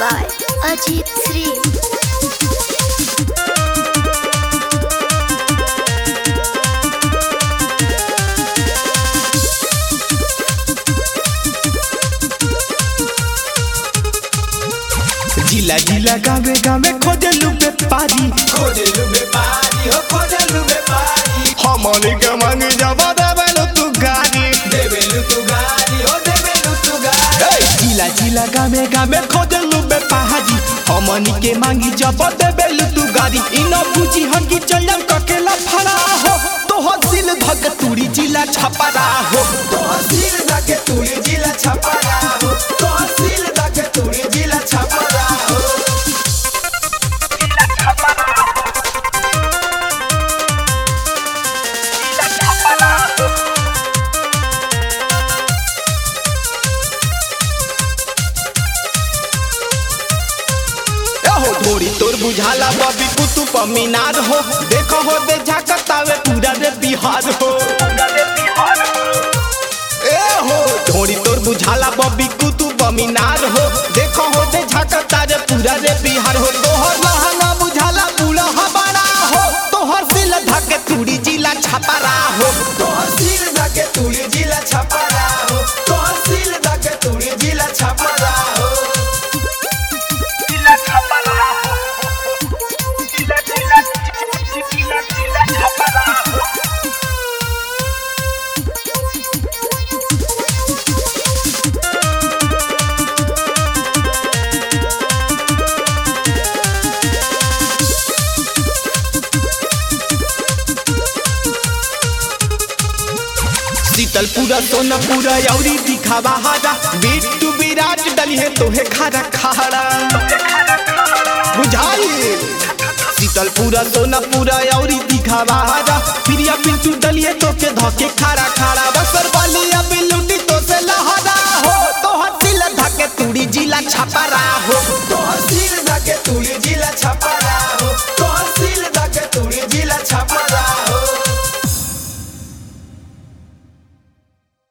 by Ajit Sri. जिला जिला गावे गावे खोजलू व्यापारी खोजलू व्यापारी हो खोजलू व्यापारी हमनी के मांगी जबा देवेलू तू गाड़ी देवेलू तू गाड़ी हो देवेलू तू गाड़ी ए, जिला जिला गावे गावे खोजलू व्यापारी हमनी के मांगी जबा देवेलू तू गाड़ी इन बुझी हंगी चलम ककेला फड़ा हो तो हसिल धक तुरी जिला छपरा हो तहसील दके तुली जिला छपरा हो तहसील दके तुली जिला छपरा हो हो थोड़ी तोर बुझाला बबी कुतुब मीनार हो देखो हो दे झाकतावे पूरा रे बिहार हो ए हो थोड़ी तोर बुझाला बबी कुतुब मीनार हो देखो हो दे झाकता रे पूरा रे बिहार हो तोहर लहंगा बुझाला पूरा हमारा हो तोहर सिल धके तुड़ी जिला छपरा हो तहसील दके तुली जिला छपरा हो तहसील दके तुली जिला छपरा हो शीतलपुरा सोनपुरा औरी दिखावा हारा बिट्टू विराट डली है तोहे खारा खारा बुझाई शीतलपुरा सोनापुरा औरी दिखावा हारा प्रिया पिंटू डली है तोके धके खारा खारा बसर वाली अब